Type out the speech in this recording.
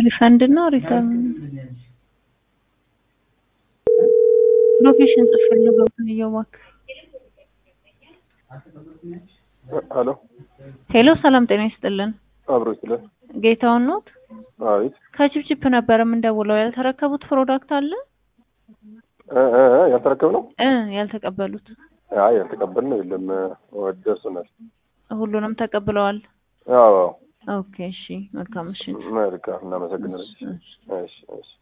ሪፈንድ እና ሪተርን ሎኬሽን ጽፍልኝ ገብቶኝ እባክህ። ሄሎ ሄሎ ሰላም ጤና ይስጥልን። አብሮ ይችላል። ጌታውን ኖት? አቤት ከቺፕቺፕ ነበር የምንደውለው። ያልተረከቡት ፕሮዳክት አለ እ እ እ ያልተረከብ ነው? እ ያልተቀበሉት አይ ያልተቀበል ነው የለም። ወደ ደርሶናል። ሁሉንም ተቀብለዋል። አዎ ኦኬ እሺ፣ መልካም እሺ። መልካም እናመሰግናለን። እሺ። እሺ እሺ